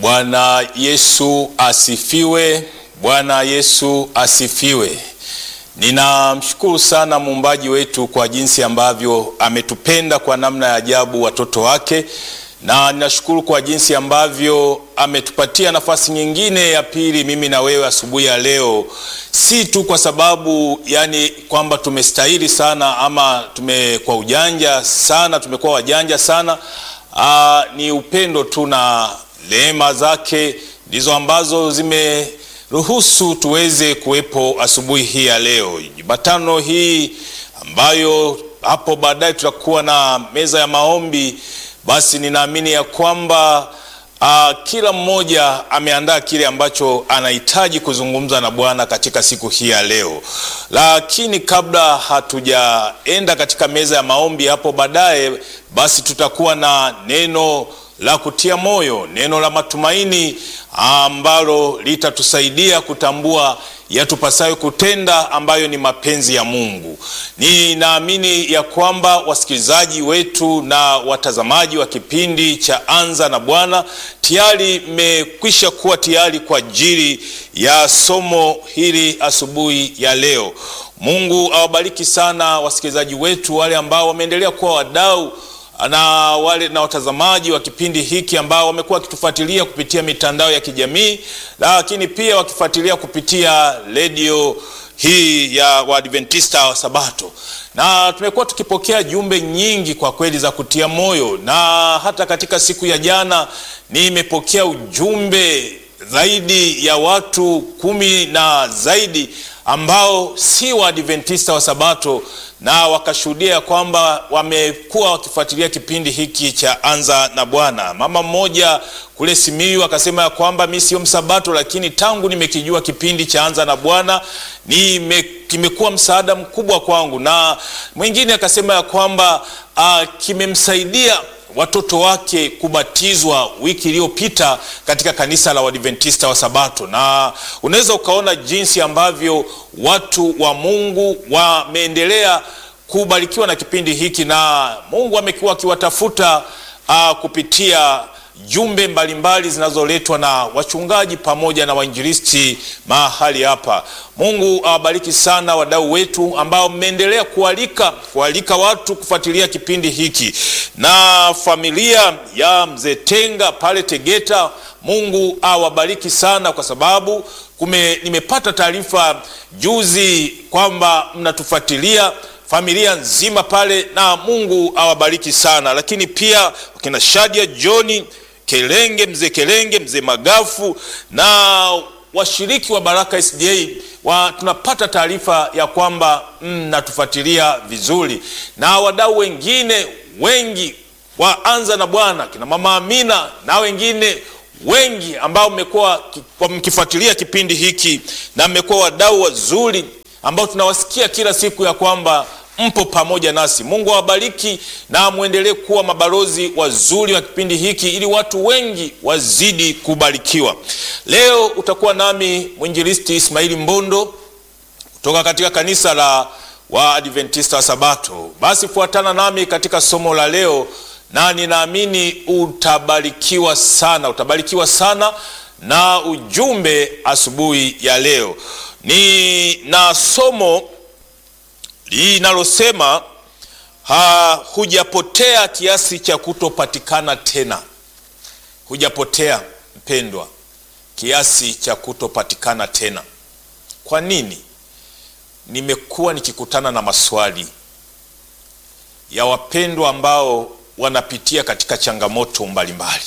Bwana Yesu asifiwe. Bwana Yesu asifiwe. Ninamshukuru sana muumbaji wetu kwa jinsi ambavyo ametupenda kwa namna ya ajabu watoto wake, na ninashukuru kwa jinsi ambavyo ametupatia nafasi nyingine ya pili, mimi na wewe asubuhi ya leo, si tu kwa sababu yani kwamba tumestahili sana ama tume kwa ujanja sana, tumekuwa wajanja sana. Aa, ni upendo tu na rehema zake ndizo ambazo zimeruhusu tuweze kuwepo asubuhi hii ya leo, Jumatano hii ambayo hapo baadaye tutakuwa na meza ya maombi. Basi ninaamini ya kwamba uh, kila mmoja ameandaa kile ambacho anahitaji kuzungumza na Bwana katika siku hii ya leo. Lakini kabla hatujaenda katika meza ya maombi hapo baadaye, basi tutakuwa na neno la kutia moyo, neno la matumaini ambalo litatusaidia kutambua yatupasayo kutenda ambayo ni mapenzi ya Mungu. Ninaamini ya kwamba wasikilizaji wetu na watazamaji wa kipindi cha Anza na Bwana tayari mmekwisha kuwa tayari kwa ajili ya somo hili asubuhi ya leo. Mungu awabariki sana wasikilizaji wetu wale ambao wameendelea kuwa wadau na wale na watazamaji wa kipindi hiki ambao wamekuwa wakitufuatilia kupitia mitandao ya kijamii, lakini pia wakifuatilia kupitia redio hii ya Waadventista wa Sabato, na tumekuwa tukipokea jumbe nyingi kwa kweli za kutia moyo, na hata katika siku ya jana nimepokea ujumbe zaidi ya watu kumi na zaidi ambao si Waadventista wa Sabato na wakashuhudia kwamba wamekuwa wakifuatilia kipindi hiki cha Anza na Bwana. Mama mmoja kule Simiyu akasema ya kwamba mi sio msabato, lakini tangu nimekijua kipindi cha Anza na Bwana kimekuwa msaada mkubwa kwangu, na mwingine akasema ya kwamba uh, kimemsaidia watoto wake kubatizwa wiki iliyopita katika kanisa la Waadventista wa Sabato, na unaweza ukaona jinsi ambavyo watu wa Mungu wameendelea kubarikiwa na kipindi hiki, na Mungu amekuwa akiwatafuta uh, kupitia jumbe mbalimbali zinazoletwa na wachungaji pamoja na wainjilisti mahali hapa. Mungu awabariki sana wadau wetu ambao mmeendelea kualika kualika watu kufuatilia kipindi hiki, na familia ya mzee Tenga pale Tegeta, Mungu awabariki sana kwa sababu kume, nimepata taarifa juzi kwamba mnatufuatilia familia nzima pale, na Mungu awabariki sana. Lakini pia wakina Shadia Johni Kelenge, mzee Kelenge, mzee Magafu na washiriki wa Baraka SDA wa, tunapata taarifa ya kwamba mnatufuatilia mm, vizuri na wadau wengine wengi wa Anza na Bwana kina mama Amina na wengine wengi ambao mmekuwa mkifuatilia kipindi hiki na mmekuwa wadau wazuri ambao tunawasikia kila siku ya kwamba mpo pamoja nasi. Mungu awabariki na mwendelee kuwa mabalozi wazuri wa kipindi hiki ili watu wengi wazidi kubarikiwa. Leo utakuwa nami mwinjilisti Ismaili Mbondo kutoka katika kanisa la Waadventista wa Sabato. Basi fuatana nami katika somo la leo, na ninaamini utabarikiwa sana, utabarikiwa sana na ujumbe asubuhi ya leo. Ni na somo linalosema ha, hujapotea kiasi cha kutopatikana tena. Hujapotea mpendwa, kiasi cha kutopatikana tena. Kwa nini? Nimekuwa nikikutana na maswali ya wapendwa ambao wanapitia katika changamoto mbalimbali,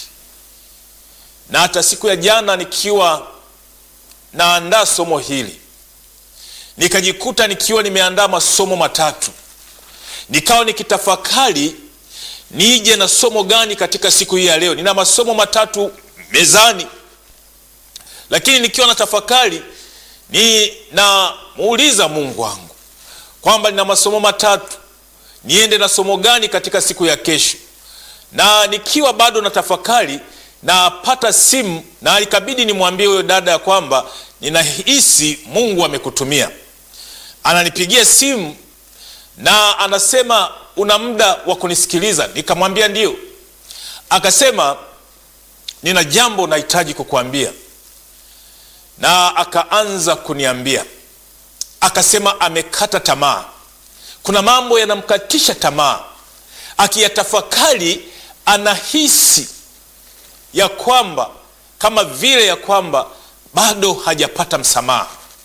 na hata siku ya jana nikiwa naandaa somo hili nikajikuta nikiwa nimeandaa masomo matatu, nikawa nikitafakari nije na somo gani katika siku hii ya leo. Nina masomo matatu mezani, lakini nikiwa na tafakari ninamuuliza Mungu wangu kwamba nina masomo matatu, niende na somo gani katika siku ya kesho? Na nikiwa bado na tafakari, napata simu na ikabidi nimwambie huyo dada ya kwamba ninahisi Mungu amekutumia. Ananipigia simu na anasema una muda wa kunisikiliza? Nikamwambia ndio. Akasema nina jambo nahitaji kukuambia. Na akaanza kuniambia, akasema amekata tamaa, kuna mambo yanamkatisha tamaa. Akiyatafakari anahisi ya kwamba kama vile ya kwamba bado hajapata msamaha.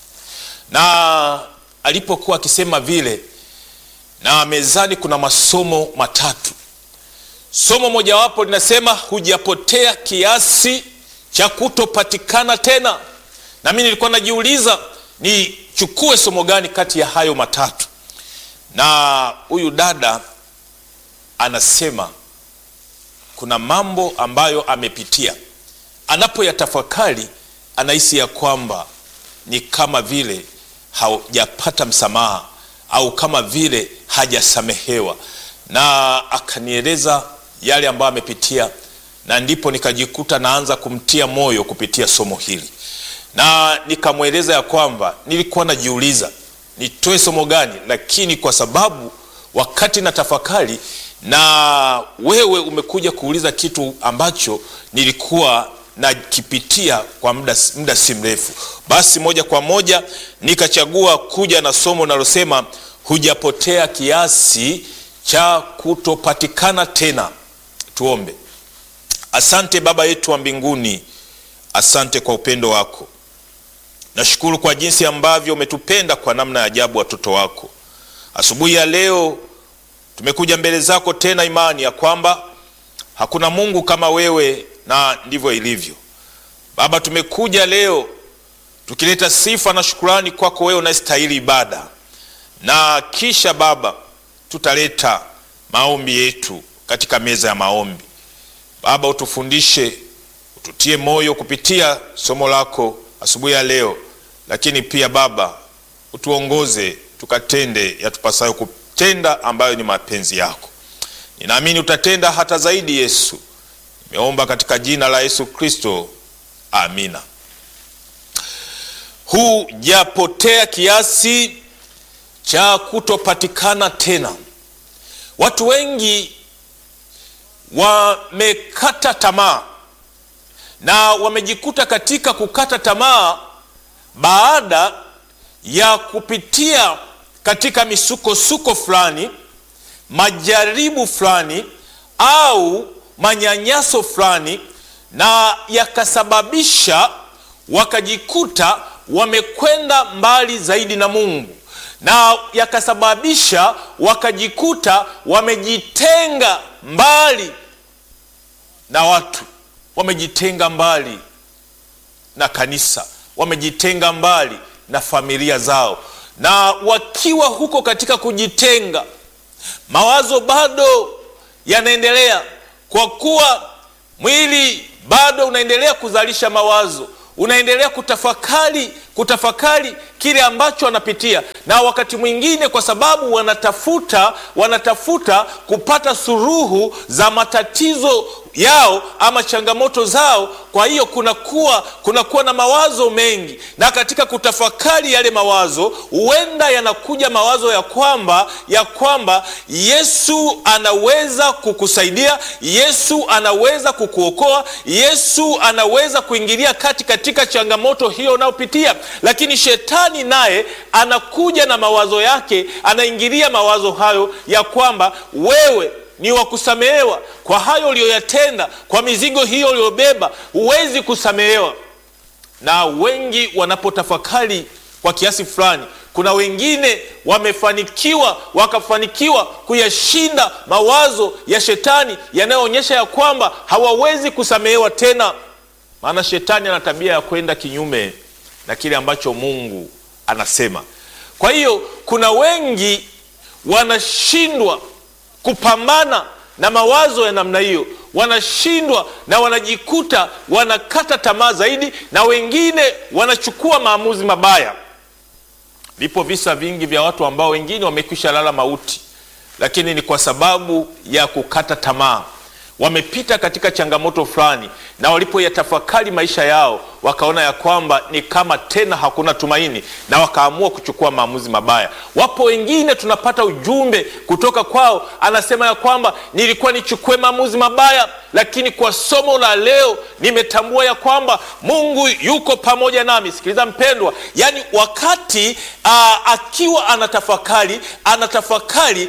Na alipokuwa akisema vile, na mezani kuna masomo matatu. Somo mojawapo linasema hujapotea kiasi cha kutopatikana tena. Na mimi nilikuwa najiuliza nichukue somo gani kati ya hayo matatu, na huyu dada anasema kuna mambo ambayo amepitia, anapoyatafakari anahisi ya kwamba ni kama vile hajapata msamaha au kama vile hajasamehewa, na akanieleza yale ambayo amepitia, na ndipo nikajikuta naanza kumtia moyo kupitia somo hili, na nikamweleza ya kwamba nilikuwa najiuliza nitoe somo gani, lakini kwa sababu wakati na tafakari na wewe umekuja kuuliza kitu ambacho nilikuwa nakipitia kwa muda, muda si mrefu, basi moja kwa moja nikachagua kuja na somo linalosema hujapotea kiasi cha kutopatikana tena. Tuombe. Asante Baba yetu wa mbinguni, asante kwa upendo wako. Nashukuru kwa jinsi ambavyo umetupenda kwa namna ya ajabu, watoto wako. Asubuhi ya leo tumekuja mbele zako tena, imani ya kwamba hakuna Mungu kama wewe, na ndivyo ilivyo Baba. Tumekuja leo tukileta sifa na shukurani kwako wewe unastahili ibada, na kisha Baba tutaleta maombi yetu katika meza ya maombi. Baba, utufundishe, ututie moyo kupitia somo lako asubuhi ya leo, lakini pia Baba utuongoze tukatende yatupasayo kutenda ambayo ni mapenzi yako. Ninaamini utatenda hata zaidi. Yesu, nimeomba katika jina la Yesu Kristo, amina. Hujapotea kiasi cha kutopatikana tena. Watu wengi wamekata tamaa na wamejikuta katika kukata tamaa baada ya kupitia katika misukosuko fulani, majaribu fulani, au manyanyaso fulani, na yakasababisha wakajikuta wamekwenda mbali zaidi na Mungu, na yakasababisha wakajikuta wamejitenga mbali na watu, wamejitenga mbali na kanisa, wamejitenga mbali na familia zao na wakiwa huko katika kujitenga, mawazo bado yanaendelea, kwa kuwa mwili bado unaendelea kuzalisha mawazo, unaendelea kutafakari kutafakari kile ambacho wanapitia, na wakati mwingine kwa sababu wanatafuta wanatafuta kupata suluhu za matatizo yao ama changamoto zao. Kwa hiyo kunakuwa kunakuwa na mawazo mengi, na katika kutafakari yale mawazo, huenda yanakuja mawazo ya kwamba ya kwamba Yesu anaweza kukusaidia, Yesu anaweza kukuokoa, Yesu anaweza kuingilia kati katika changamoto hiyo unayopitia lakini shetani naye anakuja na mawazo yake, anaingilia mawazo hayo ya kwamba wewe ni wa kusamehewa kwa hayo uliyoyatenda, kwa mizigo hiyo uliyobeba, huwezi kusamehewa. Na wengi wanapotafakari kwa kiasi fulani, kuna wengine wamefanikiwa wakafanikiwa kuyashinda mawazo ya shetani yanayoonyesha ya kwamba hawawezi kusamehewa tena, maana shetani ana tabia ya kwenda kinyume na kile ambacho Mungu anasema. Kwa hiyo kuna wengi wanashindwa kupambana na mawazo ya namna hiyo, wanashindwa na wanajikuta wanakata tamaa zaidi, na wengine wanachukua maamuzi mabaya. Vipo visa vingi vya watu ambao wengine wamekwisha lala mauti, lakini ni kwa sababu ya kukata tamaa. Wamepita katika changamoto fulani, na walipoyatafakari maisha yao wakaona ya kwamba ni kama tena hakuna tumaini, na wakaamua kuchukua maamuzi mabaya. Wapo wengine tunapata ujumbe kutoka kwao, anasema ya kwamba nilikuwa nichukue maamuzi mabaya, lakini kwa somo la leo nimetambua ya kwamba Mungu yuko pamoja nami. Sikiliza mpendwa, yani wakati aa, akiwa anatafakari anatafakari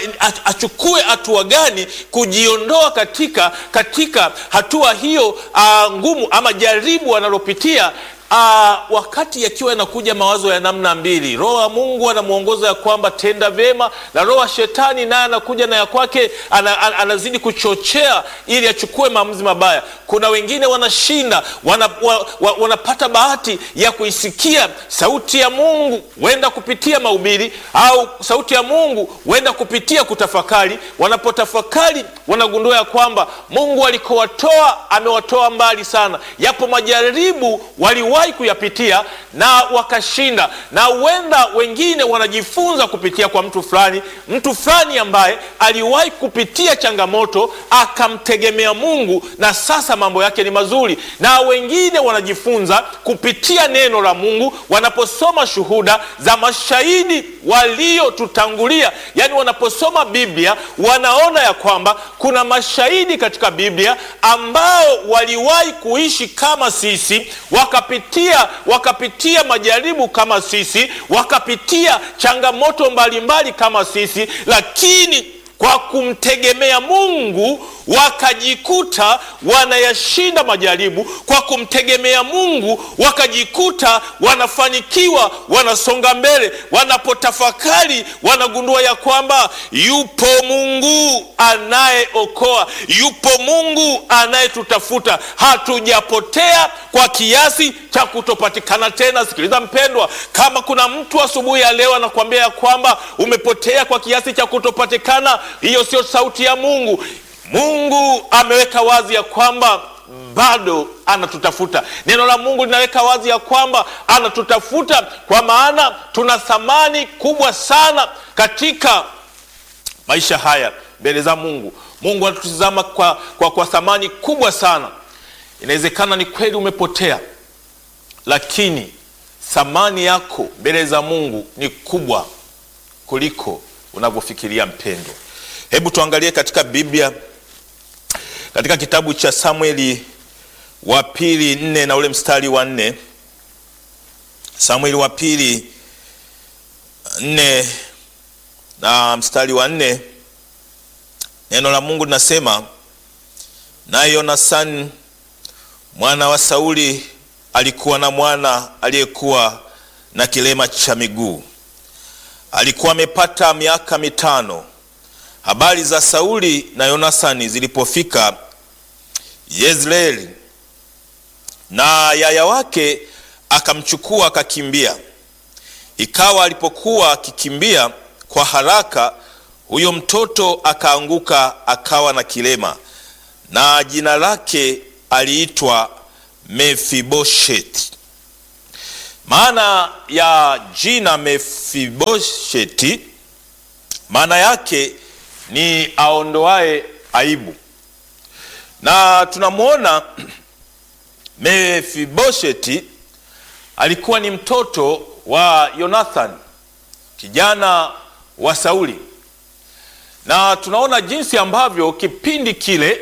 achukue hatua gani kujiondoa katika katika hatua hiyo aa, ngumu ama jaribu analopitia. Aa, wakati yakiwa yanakuja mawazo ya namna mbili, roho wa Mungu anamwongoza ya kwamba tenda vyema, na roho wa shetani naye anakuja na ya kwake ana, ana, anazidi kuchochea ili achukue maamuzi mabaya. Kuna wengine wanashinda wana, wa, wa, wanapata bahati ya kuisikia sauti ya Mungu, huenda kupitia mahubiri au sauti ya Mungu huenda kupitia kutafakari. Wanapotafakari wanagundua ya kwamba Mungu alikowatoa amewatoa mbali sana. Yapo majaribu wali wahi kuyapitia na wakashinda, na huenda wengine wanajifunza kupitia kwa mtu fulani, mtu fulani ambaye aliwahi kupitia changamoto akamtegemea Mungu na sasa mambo yake ni mazuri, na wengine wanajifunza kupitia neno la Mungu wanaposoma shuhuda za mashahidi waliotutangulia. Yani wanaposoma Biblia wanaona ya kwamba kuna mashahidi katika Biblia ambao waliwahi kuishi kama sisi wakapitia wakapitia majaribu kama sisi, wakapitia changamoto mbalimbali mbali kama sisi, lakini kwa kumtegemea Mungu wakajikuta wanayashinda majaribu. Kwa kumtegemea Mungu wakajikuta wanafanikiwa, wanasonga mbele. Wanapotafakari wanagundua ya kwamba yupo Mungu anayeokoa, yupo Mungu anayetutafuta. Hatujapotea kwa kiasi cha kutopatikana tena. Sikiliza mpendwa, kama kuna mtu asubuhi ya leo anakuambia ya kwamba umepotea kwa kiasi cha kutopatikana, hiyo sio sauti ya Mungu. Mungu ameweka wazi ya kwamba bado anatutafuta. Neno la Mungu linaweka wazi ya kwamba anatutafuta, kwa maana tuna thamani kubwa sana katika maisha haya mbele za Mungu. Mungu anatutizama kwa, kwa, kwa thamani kubwa sana. Inawezekana ni kweli umepotea, lakini thamani yako mbele za Mungu ni kubwa kuliko unavyofikiria mpendwa. Hebu tuangalie katika Biblia katika kitabu cha Samueli wa pili nne na ule mstari wa nne. Samueli wa pili nne na mstari wa nne, neno la Mungu linasema, naye Yonathani mwana wa Sauli alikuwa na mwana aliyekuwa na kilema cha miguu, alikuwa amepata miaka mitano. Habari za Sauli na Yonathani zilipofika Yezreeli, na yaya wake akamchukua akakimbia. Ikawa alipokuwa akikimbia kwa haraka, huyo mtoto akaanguka akawa na kilema, na jina lake aliitwa Mefibosheti. Maana ya jina Mefibosheti maana yake ni aondoaye aibu, na tunamwona Mefibosheti alikuwa ni mtoto wa Yonathani kijana wa Sauli, na tunaona jinsi ambavyo kipindi kile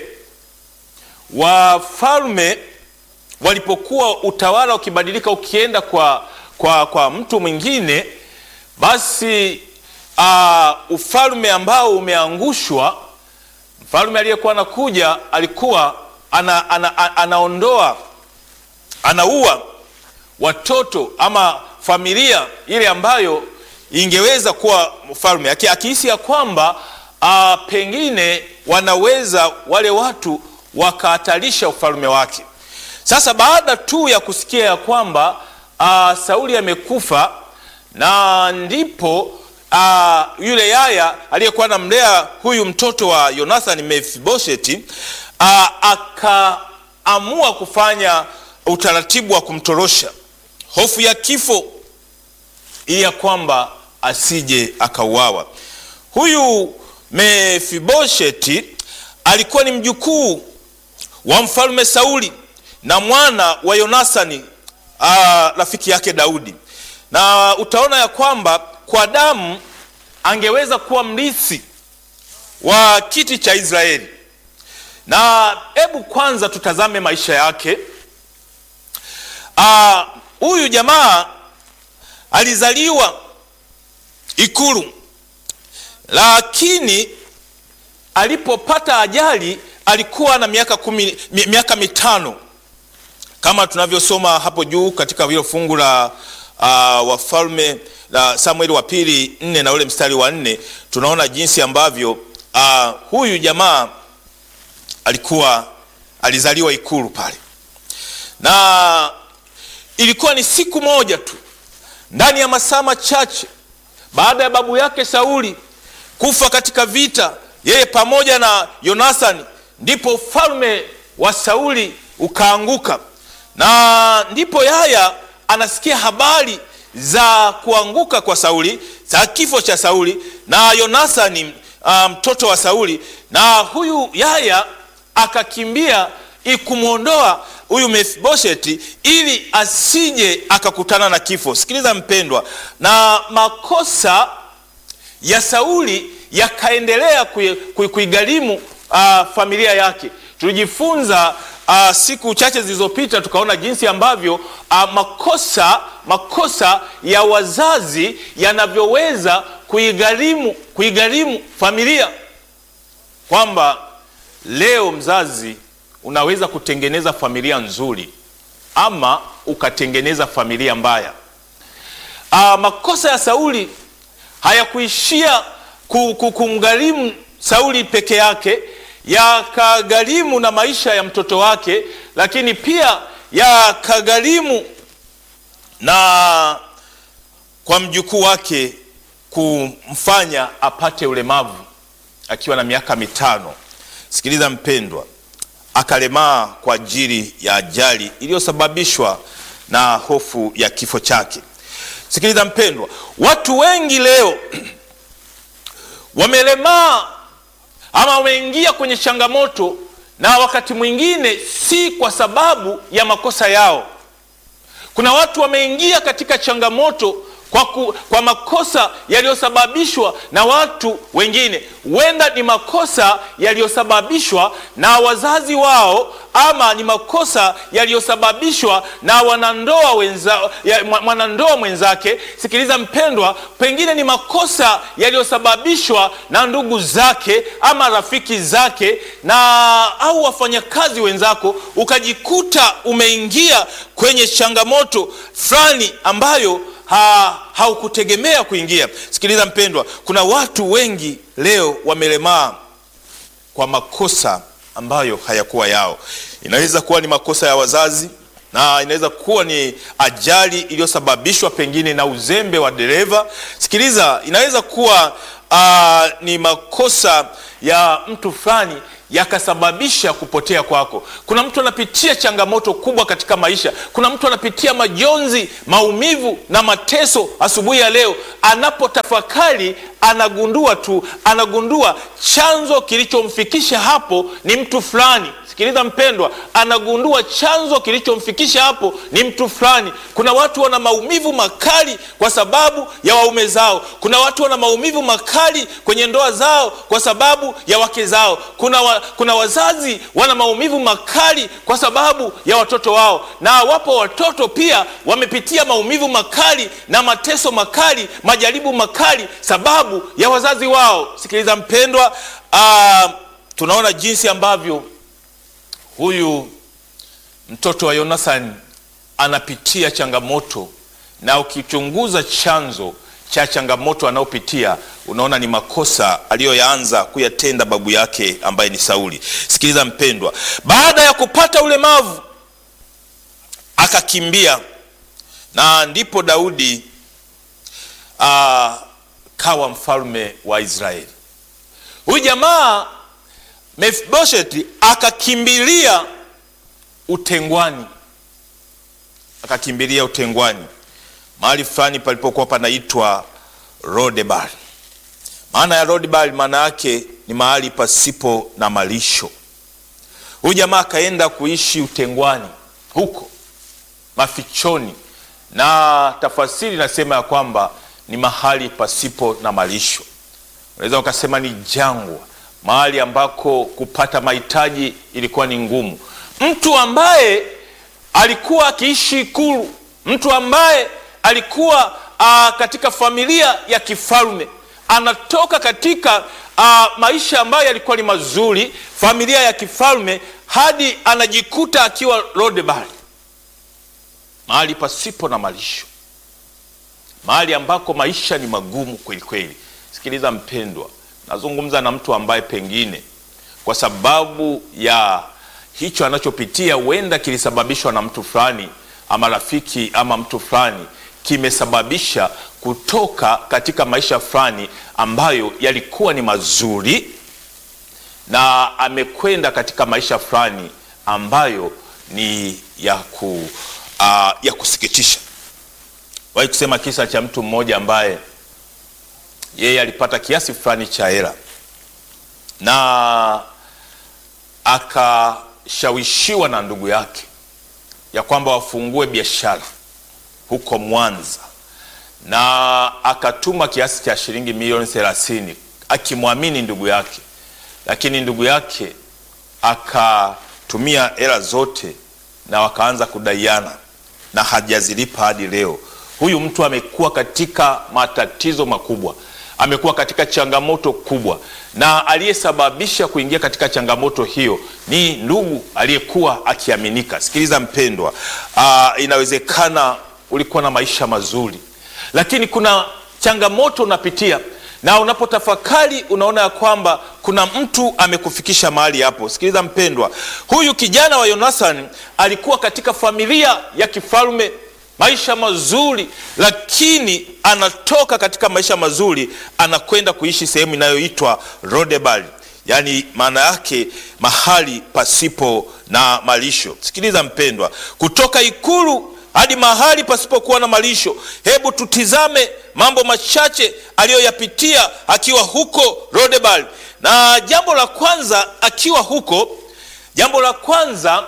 wafalme walipokuwa utawala ukibadilika ukienda kwa, kwa, kwa mtu mwingine, basi uh, ufalme ambao umeangushwa, mfalme aliyekuwa anakuja alikuwa ana, ana, ana, anaondoa anaua watoto ama familia ile ambayo ingeweza kuwa mfalme, akihisi ya kwamba uh, pengine wanaweza wale watu wakahatarisha ufalme wake. Sasa baada tu ya kusikia ya kwamba uh, Sauli amekufa, na ndipo uh, yule yaya aliyekuwa anamlea huyu mtoto wa Yonathani Mefibosheti uh, akaamua kufanya utaratibu wa kumtorosha, hofu ya kifo, ili ya kwamba asije akauawa. Huyu Mefibosheti alikuwa ni mjukuu wa mfalme Sauli na mwana wa Yonasani ah, rafiki yake Daudi, na utaona ya kwamba kwa damu angeweza kuwa mrithi wa kiti cha Israeli. Na hebu kwanza tutazame maisha yake. Ah, huyu jamaa alizaliwa ikulu, lakini alipopata ajali alikuwa na miaka kumi, mi- miaka mitano kama tunavyosoma hapo juu katika hilo fungu la uh, Wafalme la Samueli wa pili nne na ule mstari wa nne tunaona jinsi ambavyo uh, huyu jamaa alikuwa alizaliwa ikulu pale, na ilikuwa ni siku moja tu ndani ya masaa machache baada ya babu yake Sauli kufa katika vita, yeye pamoja na Yonathani, ndipo ufalme wa Sauli ukaanguka, na ndipo Yaya anasikia habari za kuanguka kwa Sauli, za kifo cha Sauli na Yonathani ah, mtoto wa Sauli, na huyu Yaya akakimbia ikumwondoa huyu Mefiboshethi ili asije akakutana na kifo. Sikiliza mpendwa, na makosa ya Sauli yakaendelea kui- kui- kuigharimu ah, familia yake. Tulijifunza ah, siku chache zilizopita tukaona jinsi ambavyo ah, makosa makosa ya wazazi yanavyoweza kuigharimu kuigharimu familia, kwamba leo mzazi unaweza kutengeneza familia nzuri ama ukatengeneza familia mbaya. Ah, makosa ya Sauli hayakuishia ku- ku- kumgharimu Sauli peke yake, yakagharimu na maisha ya mtoto wake, lakini pia yakagharimu na kwa mjukuu wake kumfanya apate ulemavu akiwa na miaka mitano. Sikiliza mpendwa, akalemaa kwa ajili ya ajali iliyosababishwa na hofu ya kifo chake. Sikiliza mpendwa, watu wengi leo wamelemaa ama wameingia kwenye changamoto, na wakati mwingine si kwa sababu ya makosa yao. Kuna watu wameingia katika changamoto kwa, ku, kwa makosa yaliyosababishwa na watu wengine. Huenda ni makosa yaliyosababishwa na wazazi wao, ama ni makosa yaliyosababishwa na wanandoa wenza, ya, mwa- mwanandoa mwenzake. Sikiliza mpendwa, pengine ni makosa yaliyosababishwa na ndugu zake ama rafiki zake na au wafanyakazi wenzako, ukajikuta umeingia kwenye changamoto fulani ambayo ha, haukutegemea kuingia. Sikiliza mpendwa, kuna watu wengi leo wamelemaa kwa makosa ambayo hayakuwa yao. Inaweza kuwa ni makosa ya wazazi na inaweza kuwa ni ajali iliyosababishwa pengine na uzembe wa dereva. Sikiliza, inaweza kuwa ah, ni makosa ya mtu fulani yakasababisha kupotea kwako. Kuna mtu anapitia changamoto kubwa katika maisha. Kuna mtu anapitia majonzi, maumivu na mateso. Asubuhi ya leo anapotafakari, anagundua tu, anagundua chanzo kilichomfikisha hapo ni mtu fulani. Sikiliza mpendwa, anagundua chanzo kilichomfikisha hapo ni mtu fulani. Kuna watu wana maumivu makali kwa sababu ya waume zao. Kuna watu wana maumivu makali kwenye ndoa zao kwa sababu ya wake zao. Kuna, wa, kuna wazazi wana maumivu makali kwa sababu ya watoto wao, na wapo watoto pia wamepitia maumivu makali na mateso makali, majaribu makali sababu ya wazazi wao. Sikiliza mpendwa, ah, tunaona jinsi ambavyo huyu mtoto wa Yonathani anapitia changamoto, na ukichunguza chanzo cha changamoto anayopitia unaona ni makosa aliyoyaanza kuyatenda babu yake ambaye ni Sauli. Sikiliza mpendwa, baada ya kupata ulemavu akakimbia, na ndipo Daudi ah, kawa mfalme wa Israeli. Huyu jamaa Mefiboshethi akakimbilia utengwani, akakimbilia utengwani mahali fulani palipokuwa panaitwa Lodebar. Maana ya Lodebar maana yake ni mahali pasipo na malisho. Huyu jamaa akaenda kuishi utengwani, huko mafichoni, na tafasiri inasema ya kwamba ni mahali pasipo na malisho. Unaweza ukasema ni jangwa, mahali ambako kupata mahitaji ilikuwa ni ngumu. Mtu ambaye alikuwa akiishi ikulu, mtu ambaye alikuwa aa, katika familia ya kifalme, anatoka katika aa, maisha ambayo yalikuwa ni mazuri, familia ya kifalme, hadi anajikuta akiwa Lodebari, mahali pasipo na malisho, mahali ambako maisha ni magumu kweli kweli. Sikiliza mpendwa, nazungumza na mtu ambaye pengine kwa sababu ya hicho anachopitia huenda kilisababishwa na mtu fulani ama rafiki ama mtu fulani, kimesababisha kutoka katika maisha fulani ambayo yalikuwa ni mazuri, na amekwenda katika maisha fulani ambayo ni ya, ku, uh, ya kusikitisha. Wahi kusema kisa cha mtu mmoja ambaye yeye alipata kiasi fulani cha hela na akashawishiwa na ndugu yake ya kwamba wafungue biashara huko Mwanza, na akatuma kiasi cha shilingi milioni thelathini akimwamini ndugu yake, lakini ndugu yake akatumia hela zote na wakaanza kudaiana na hajazilipa hadi leo. Huyu mtu amekuwa katika matatizo makubwa, amekuwa katika changamoto kubwa, na aliyesababisha kuingia katika changamoto hiyo ni ndugu aliyekuwa akiaminika. Sikiliza mpendwa, aa, inawezekana ulikuwa na maisha mazuri, lakini kuna changamoto unapitia, na unapotafakari unaona ya kwamba kuna mtu amekufikisha mahali hapo. Sikiliza mpendwa, huyu kijana wa Yonathani alikuwa katika familia ya kifalme maisha mazuri, lakini anatoka katika maisha mazuri anakwenda kuishi sehemu inayoitwa Lodebari, yaani maana yake mahali pasipo na malisho. Sikiliza mpendwa, kutoka ikulu hadi mahali pasipokuwa na malisho. Hebu tutizame mambo machache aliyoyapitia akiwa huko Lodebari. Na jambo la kwanza, akiwa huko, jambo la kwanza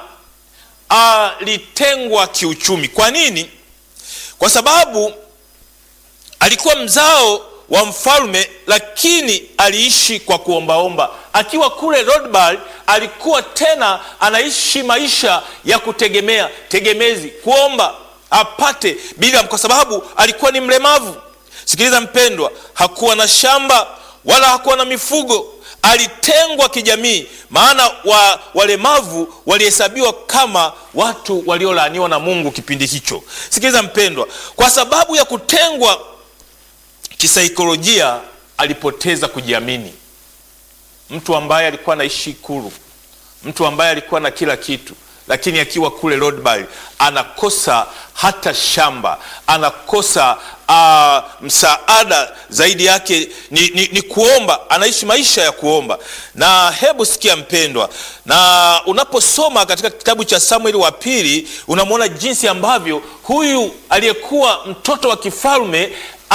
alitengwa kiuchumi. Kwa nini? Kwa sababu alikuwa mzao wa mfalme, lakini aliishi kwa kuombaomba. Akiwa kule Lodebari, alikuwa tena anaishi maisha ya kutegemea, tegemezi, kuomba apate bila, kwa sababu alikuwa ni mlemavu. Sikiliza mpendwa, hakuwa na shamba wala hakuwa na mifugo alitengwa kijamii, maana wa, walemavu walihesabiwa kama watu waliolaaniwa na Mungu kipindi hicho. Sikiliza mpendwa, kwa sababu ya kutengwa kisaikolojia, alipoteza kujiamini. Mtu ambaye alikuwa anaishi Ikulu, mtu ambaye alikuwa na kila kitu, lakini akiwa kule Lodebari anakosa hata shamba, anakosa uh, msaada zaidi yake ni, ni, ni kuomba. Anaishi maisha ya kuomba. Na hebu sikia mpendwa, na unaposoma katika kitabu cha Samueli wa pili unamwona jinsi ambavyo huyu aliyekuwa mtoto wa kifalme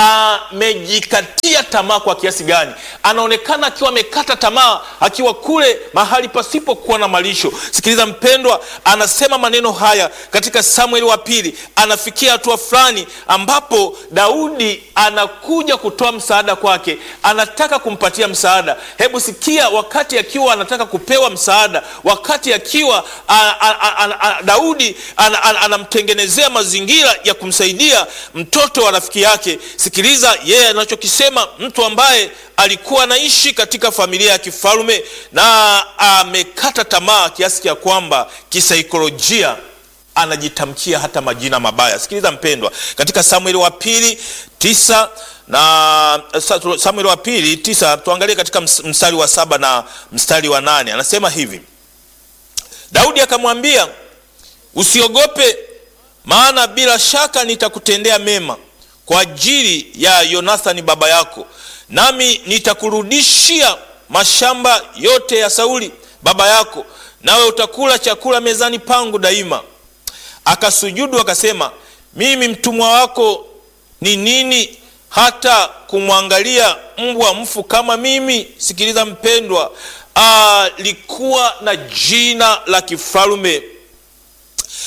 amejikatia tamaa kwa kiasi gani. Anaonekana akiwa amekata tamaa akiwa kule mahali pasipokuwa na malisho. Sikiliza mpendwa, anasema maneno haya katika Samueli wa pili. Anafikia hatua fulani ambapo Daudi anakuja kutoa msaada kwake, anataka kumpatia msaada. Hebu sikia, wakati akiwa anataka kupewa msaada, wakati akiwa a, a, a, a, Daudi anamtengenezea mazingira ya kumsaidia mtoto wa rafiki yake. Sikiliza yeye anachokisema, mtu ambaye alikuwa anaishi katika familia ya kifalme na amekata tamaa kiasi cha kwamba kisaikolojia anajitamkia hata majina mabaya. Sikiliza mpendwa, katika Samueli wa pili tisa na Samueli wa pili tisa, tuangalie katika mstari wa saba na mstari wa nane anasema hivi: Daudi akamwambia, usiogope, maana bila shaka nitakutendea mema kwa ajili ya Yonathani baba yako, nami nitakurudishia mashamba yote ya Sauli baba yako, nawe utakula chakula mezani pangu daima. Akasujudu akasema, mimi mtumwa wako ni nini hata kumwangalia mbwa mfu kama mimi? Sikiliza mpendwa, alikuwa na jina la kifalme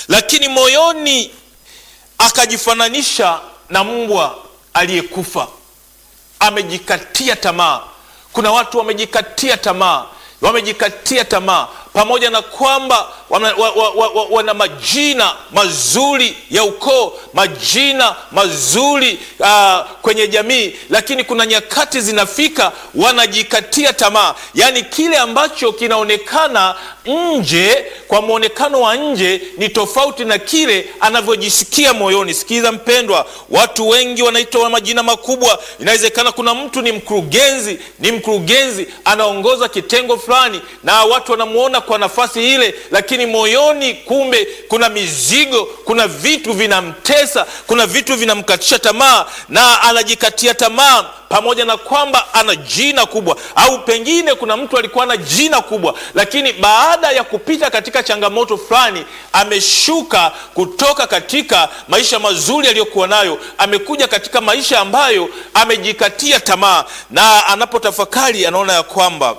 lakini moyoni akajifananisha na mbwa aliyekufa. Amejikatia tamaa. Kuna watu wamejikatia tamaa, wamejikatia tamaa pamoja na kwamba wana, wa, wa, wa, wa, wana majina mazuri ya ukoo, majina mazuri uh, kwenye jamii, lakini kuna nyakati zinafika wanajikatia tamaa. Yaani kile ambacho kinaonekana nje, kwa mwonekano wa nje ni tofauti na kile anavyojisikia moyoni. Sikiza mpendwa, watu wengi wanaitwa majina makubwa. Inawezekana kuna mtu ni mkurugenzi, ni mkurugenzi anaongoza kitengo fulani, na watu wanamuona kwa nafasi ile, lakini moyoni kumbe kuna mizigo, kuna vitu vinamtesa, kuna vitu vinamkatisha tamaa, na anajikatia tamaa, pamoja na kwamba ana jina kubwa, au pengine kuna mtu alikuwa na jina kubwa, lakini baada ya kupita katika changamoto fulani, ameshuka kutoka katika maisha mazuri aliyokuwa nayo, amekuja katika maisha ambayo amejikatia tamaa, na anapotafakari anaona ya kwamba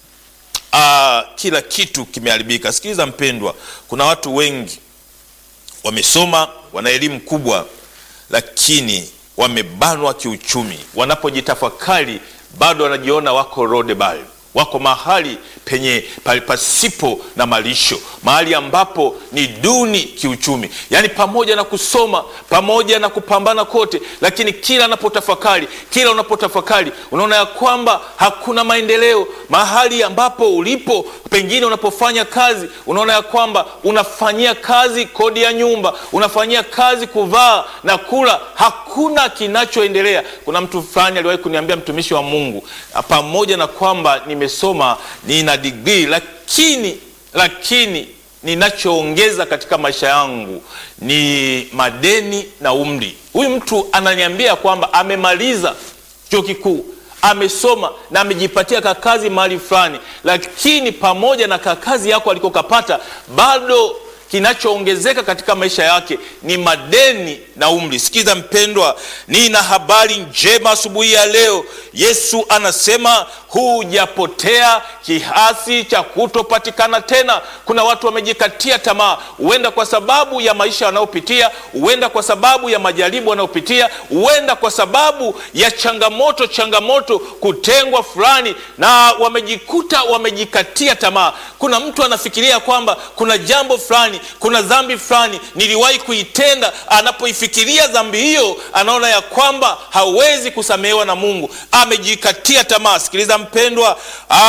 Uh, kila kitu kimeharibika. Sikiliza mpendwa, kuna watu wengi wamesoma, wana elimu kubwa, lakini wamebanwa kiuchumi. Wanapojitafakari bado wanajiona wako rodebal, wako mahali penye pasipo na malisho, mahali ambapo ni duni kiuchumi. Yaani pamoja na kusoma, pamoja na kupambana kote, lakini kila anapotafakari, kila unapotafakari unaona ya kwamba hakuna maendeleo. Mahali ambapo ulipo, pengine unapofanya kazi, unaona ya kwamba unafanyia kazi kodi ya nyumba, unafanyia kazi kuvaa na kula, hakuna kinachoendelea. Kuna mtu fulani aliwahi kuniambia, mtumishi wa Mungu, pamoja na kwamba nimesoma, nina digrii lakini lakini ninachoongeza katika maisha yangu ni madeni na umri. Huyu mtu ananiambia kwamba amemaliza chuo kikuu, amesoma na amejipatia kakazi mahali fulani, lakini pamoja na kakazi yako alikokapata bado kinachoongezeka katika maisha yake ni madeni na umri. Sikiza mpendwa, nina habari njema asubuhi ya leo. Yesu anasema hujapotea kiasi cha kutopatikana tena. Kuna watu wamejikatia tamaa, huenda kwa sababu ya maisha wanayopitia, huenda kwa sababu ya majaribu wanayopitia, huenda kwa sababu ya changamoto changamoto, kutengwa fulani, na wamejikuta wamejikatia tamaa. Kuna mtu anafikiria kwamba kuna jambo fulani kuna dhambi fulani niliwahi kuitenda. Anapoifikiria dhambi hiyo, anaona ya kwamba hawezi kusamehewa na Mungu, amejikatia tamaa. Sikiliza mpendwa,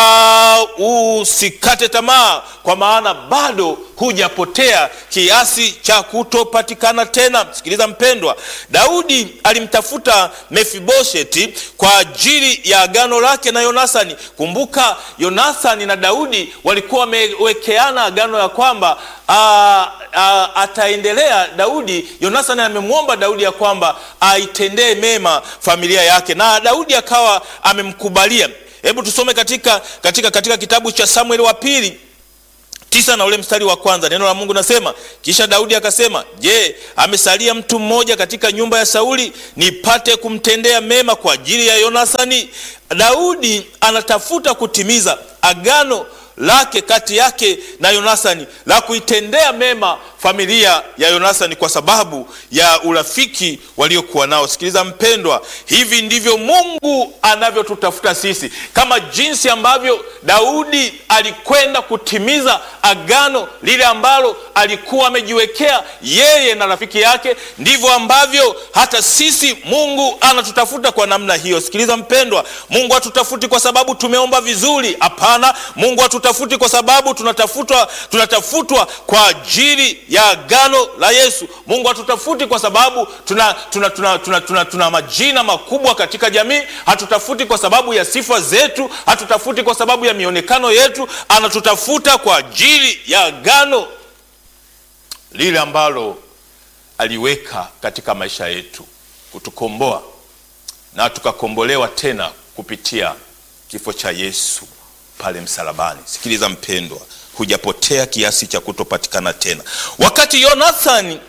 usikate tamaa, kwa maana bado hujapotea kiasi cha kutopatikana tena. Sikiliza mpendwa, Daudi alimtafuta Mefibosheti kwa ajili ya agano lake na Yonathani. Kumbuka Yonathani na Daudi walikuwa wamewekeana agano ya kwamba a, a, ataendelea Daudi. Yonathani amemwomba Daudi ya kwamba aitendee mema familia yake, na Daudi akawa amemkubalia. Hebu tusome katika, katika, katika kitabu cha Samueli wa pili tisa na ule mstari wa kwanza. Neno la Mungu nasema, kisha Daudi akasema, je, amesalia mtu mmoja katika nyumba ya Sauli nipate kumtendea mema kwa ajili ya Yonathani? Daudi anatafuta kutimiza agano lake kati yake na Yonathani la kuitendea mema familia ya Yonathani kwa sababu ya urafiki waliokuwa nao. Sikiliza mpendwa, hivi ndivyo Mungu anavyotutafuta sisi, kama jinsi ambavyo Daudi alikwenda kutimiza agano lile ambalo alikuwa amejiwekea yeye na rafiki yake, ndivyo ambavyo hata sisi Mungu anatutafuta kwa namna hiyo. Sikiliza mpendwa, Mungu hatutafuti kwa sababu tumeomba vizuri. Hapana, Mungu hatutafuti kwa sababu tunatafutwa, tunatafutwa kwa ajili ya agano la Yesu. Mungu hatutafuti kwa sababu tuna, tuna, tuna, tuna, tuna, tuna majina makubwa katika jamii. Hatutafuti kwa sababu ya sifa zetu, hatutafuti kwa sababu ya mionekano yetu. Anatutafuta kwa ajili ya agano lile ambalo aliweka katika maisha yetu, kutukomboa na tukakombolewa tena kupitia kifo cha Yesu pale msalabani. Sikiliza mpendwa, hujapotea kiasi cha kutopatikana tena. Wakati Yonathani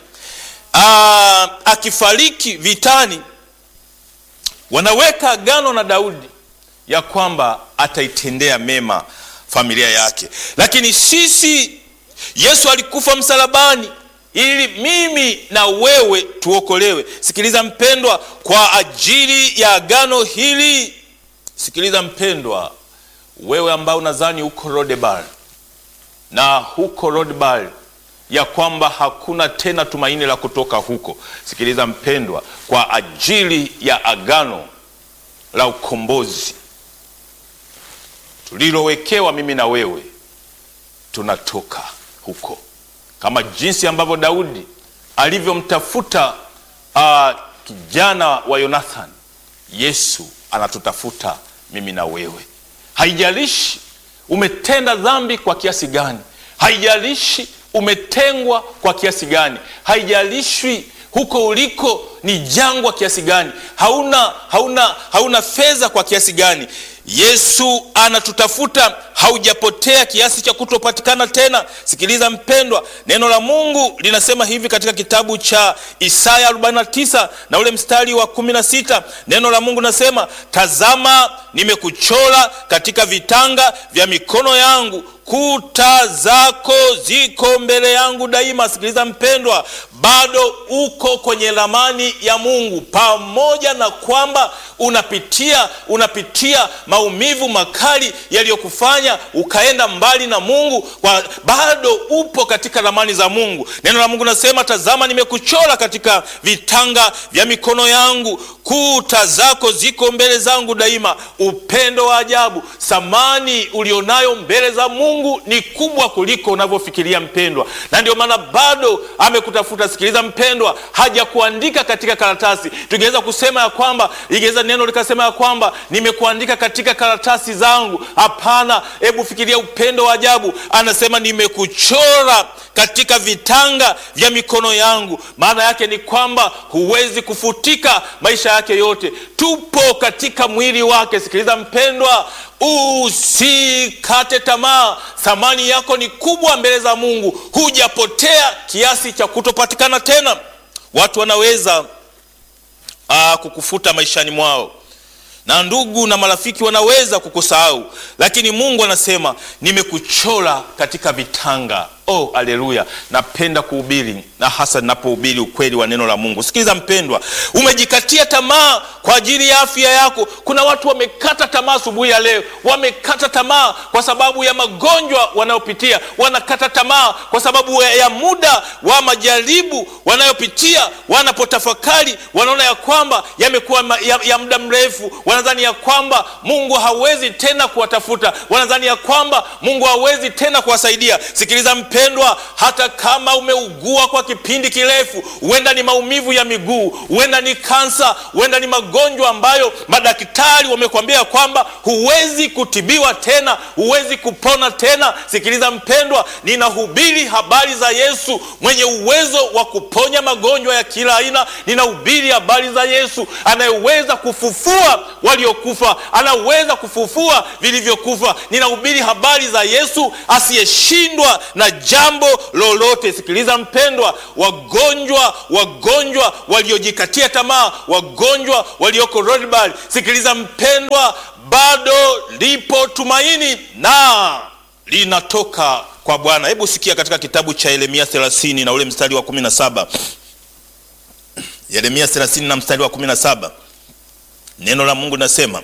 akifariki vitani, wanaweka agano na Daudi ya kwamba ataitendea mema familia yake, lakini sisi, Yesu alikufa msalabani ili mimi na wewe tuokolewe. Sikiliza mpendwa, kwa ajili ya agano hili. Sikiliza mpendwa, wewe ambao unadhani huko Lodebar na huko Lodebar ya kwamba hakuna tena tumaini la kutoka huko. Sikiliza mpendwa, kwa ajili ya agano la ukombozi tulilowekewa mimi na wewe, tunatoka huko, kama jinsi ambavyo Daudi alivyomtafuta uh, kijana wa Yonathani. Yesu anatutafuta mimi na wewe. Haijalishi umetenda dhambi kwa kiasi gani, haijalishi umetengwa kwa kiasi gani, haijalishi huko uliko ni jangwa kiasi gani, hauna, hauna, hauna fedha kwa kiasi gani, Yesu anatutafuta. Haujapotea kiasi cha kutopatikana tena. Sikiliza mpendwa, neno la Mungu linasema hivi katika kitabu cha Isaya 49 na ule mstari wa 16. Neno la Mungu linasema, tazama, nimekuchora katika vitanga vya mikono yangu kuta zako ziko mbele yangu daima. Sikiliza mpendwa, bado uko kwenye ramani ya Mungu, pamoja na kwamba unapitia unapitia maumivu makali yaliyokufanya ukaenda mbali na Mungu, kwa bado upo katika ramani za Mungu. Neno la Mungu nasema, tazama, nimekuchora katika vitanga vya mikono yangu, kuta zako ziko mbele zangu daima. Upendo wa ajabu, thamani ulionayo mbele za Mungu ni kubwa kuliko unavyofikiria mpendwa, na ndio maana bado amekutafuta. Sikiliza mpendwa, hajakuandika katika karatasi. Tungeweza kusema ya kwamba ingeweza neno likasema ya kwamba nimekuandika katika karatasi zangu. Hapana, hebu fikiria upendo wa ajabu. Anasema nimekuchora katika vitanga vya mikono yangu. Maana yake ni kwamba huwezi kufutika maisha yake yote, tupo katika mwili wake. Sikiliza mpendwa, usikate tamaa. Thamani yako ni kubwa mbele za Mungu, hujapotea kiasi cha kutopatikana tena. Watu wanaweza aa, kukufuta maishani mwao na ndugu na marafiki wanaweza kukusahau, lakini Mungu anasema nimekuchora katika vitanga. Oh, aleluya! Napenda kuhubiri na hasa ninapohubiri ukweli wa neno la Mungu. Sikiliza mpendwa, umejikatia tamaa kwa ajili ya afya yako. Kuna watu wamekata tamaa asubuhi ya leo, wamekata tamaa kwa sababu ya magonjwa wanayopitia, wanakata tamaa kwa sababu ya muda wa majaribu wanayopitia. Wanapotafakari wanaona ya kwamba yamekuwa ya, ya muda mrefu, wanadhani ya kwamba Mungu hawezi tena kuwatafuta, wanadhani ya kwamba Mungu hawezi tena kuwasaidia. Sikiliza mpendwa, hata kama umeugua kwa kipindi kirefu, huenda ni maumivu ya miguu, huenda ni kansa, huenda ni magonjwa ambayo madaktari wamekwambia kwamba huwezi kutibiwa tena, huwezi kupona tena. Sikiliza mpendwa, ninahubiri habari za Yesu mwenye uwezo wa kuponya magonjwa ya kila aina. Ninahubiri habari za Yesu anayeweza kufufua waliokufa, anaweza kufufua vilivyokufa. Ninahubiri habari za Yesu asiyeshindwa na jambo lolote. Sikiliza mpendwa, wagonjwa wagonjwa waliojikatia tamaa, wagonjwa walioko Lodebar, sikiliza mpendwa, bado lipo tumaini na linatoka kwa Bwana. Hebu sikia katika kitabu cha Yeremia 30 na ule mstari wa 17. Yeremia 30 na mstari wa 17, neno la Mungu linasema,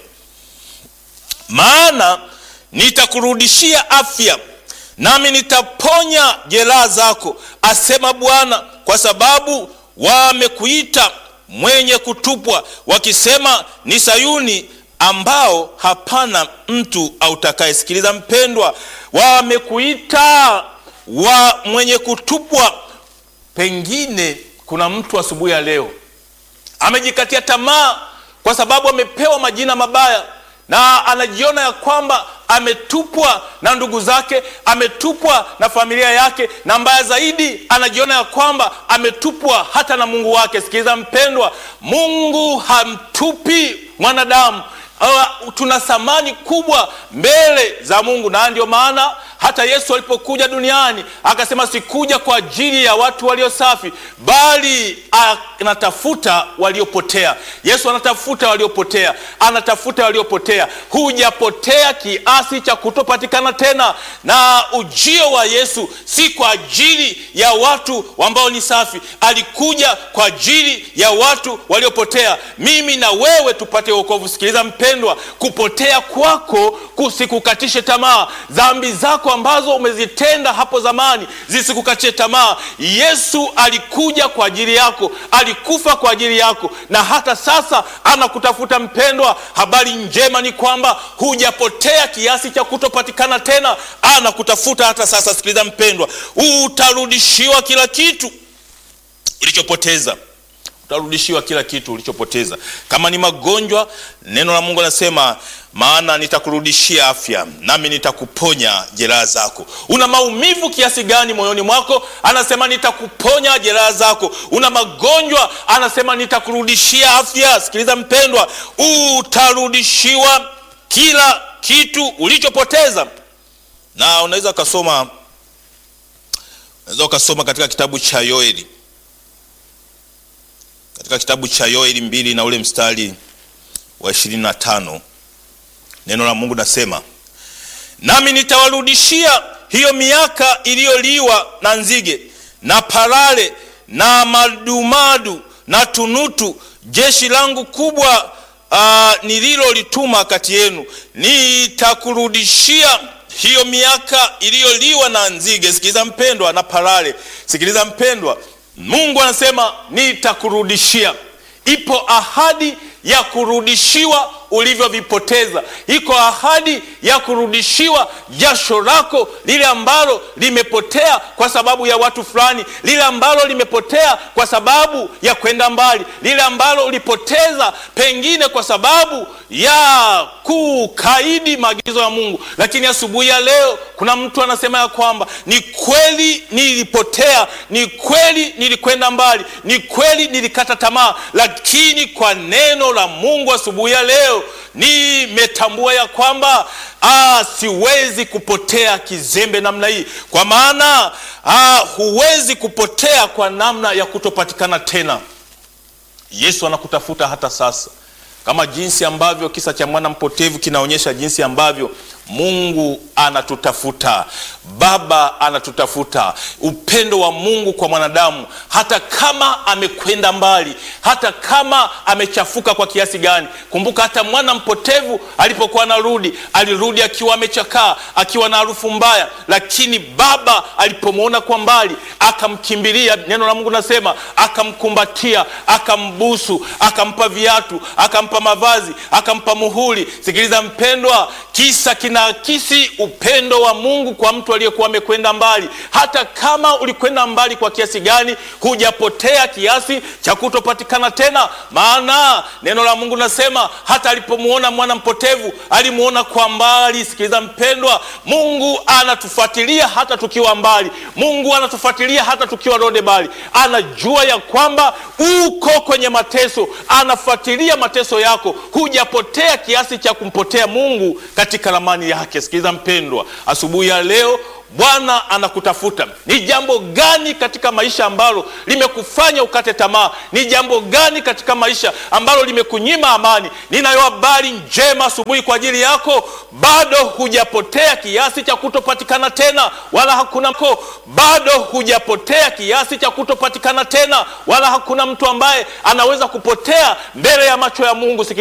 maana nitakurudishia afya nami nitaponya jeraha zako, asema Bwana, kwa sababu wamekuita mwenye kutupwa, wakisema ni Sayuni ambao hapana mtu autakaye. Sikiliza mpendwa, wamekuita wa mwenye kutupwa. Pengine kuna mtu asubuhi ya leo amejikatia tamaa kwa sababu amepewa majina mabaya na anajiona ya kwamba ametupwa na ndugu zake, ametupwa na familia yake, na mbaya zaidi, anajiona ya kwamba ametupwa hata na Mungu wake. Sikiliza mpendwa, Mungu hamtupi mwanadamu. Uh, tuna thamani kubwa mbele za Mungu, na ndio maana hata Yesu alipokuja duniani akasema, sikuja kwa ajili ya watu walio safi, bali anatafuta waliopotea. Yesu anatafuta waliopotea, anatafuta waliopotea. Hujapotea kiasi cha kutopatikana tena. Na ujio wa Yesu si kwa ajili ya watu ambao ni safi, alikuja kwa ajili ya watu waliopotea, mimi na wewe tupate wokovu. Sikiliza mpendwa, kupotea kwako kusikukatishe tamaa. Dhambi zako ambazo umezitenda hapo zamani zisikukatishe tamaa. Yesu alikuja kwa ajili yako, alikufa kwa ajili yako, na hata sasa anakutafuta mpendwa. Habari njema ni kwamba hujapotea kiasi cha kutopatikana tena, anakutafuta hata sasa. Sikiliza mpendwa, utarudishiwa kila kitu ulichopoteza utarudishiwa kila kitu ulichopoteza. Kama ni magonjwa, neno la Mungu anasema, maana nitakurudishia afya, nami nitakuponya jeraha zako. Una maumivu kiasi gani moyoni mwako? Anasema nitakuponya jeraha zako. Una magonjwa, anasema nitakurudishia afya. Sikiliza mpendwa, utarudishiwa kila kitu ulichopoteza. Na unaweza ukasoma, unaweza ukasoma katika kitabu cha Yoeli katika kitabu cha Yoeli mbili na ule mstari wa ishirini na tano neno la Mungu nasema, nami nitawarudishia hiyo miaka iliyoliwa na nzige na parare na madumadu na tunutu, jeshi langu kubwa uh, nililolituma kati yenu. Nitakurudishia hiyo miaka iliyoliwa na nzige. Sikiliza mpendwa, na parare. Sikiliza mpendwa, Mungu anasema nitakurudishia. Ipo ahadi ya kurudishiwa ulivyovipoteza. Iko ahadi ya kurudishiwa jasho lako lile ambalo limepotea kwa sababu ya watu fulani, lile ambalo limepotea kwa sababu ya kwenda mbali, lile ambalo ulipoteza pengine kwa sababu ya kukaidi maagizo ya Mungu. Lakini asubuhi ya leo kuna mtu anasema ya kwamba ni kweli nilipotea, ni kweli nilikwenda mbali, ni kweli nilikata tamaa, lakini kwa neno la Mungu asubuhi ya leo nimetambua ya kwamba ah, siwezi kupotea kizembe namna hii, kwa maana ah, huwezi kupotea kwa namna ya kutopatikana tena. Yesu anakutafuta hata sasa, kama jinsi ambavyo kisa cha mwana mpotevu kinaonyesha jinsi ambavyo Mungu anatutafuta, Baba anatutafuta. Upendo wa Mungu kwa mwanadamu, hata kama amekwenda mbali, hata kama amechafuka kwa kiasi gani. Kumbuka hata mwana mpotevu alipokuwa anarudi, alirudi akiwa amechakaa, akiwa na harufu mbaya, lakini Baba alipomwona kwa mbali akamkimbilia. Neno la Mungu nasema akamkumbatia, akambusu, akampa viatu, akampa mavazi, akampa muhuri. Sikiliza mpendwa, kisa kinaakisi upendo wa Mungu kwa mtu aliyekuwa amekwenda mbali. Hata kama ulikwenda mbali kwa kiasi gani, hujapotea kiasi cha kutopatikana tena, maana neno la Mungu nasema hata alipomwona mwana mpotevu alimwona kwa mbali. Sikiliza mpendwa, Mungu anatufuatilia hata tukiwa mbali. Mungu anatufuatilia hata tukiwa rode mbali. Anajua ya kwamba uko kwenye mateso, anafuatilia mateso yako. Hujapotea kiasi cha kumpotea Mungu katika ramani yake. Sikiliza mpendwa, asubuhi ya leo Bwana anakutafuta. Ni jambo gani katika maisha ambalo limekufanya ukate tamaa? Ni jambo gani katika maisha ambalo limekunyima amani? Ninayo habari njema asubuhi kwa ajili yako. Bado hujapotea kiasi cha kutopatikana tena, wala hakuna mko. Bado hujapotea kiasi cha kutopatikana tena, wala hakuna mtu ambaye anaweza kupotea mbele ya macho ya Mungu.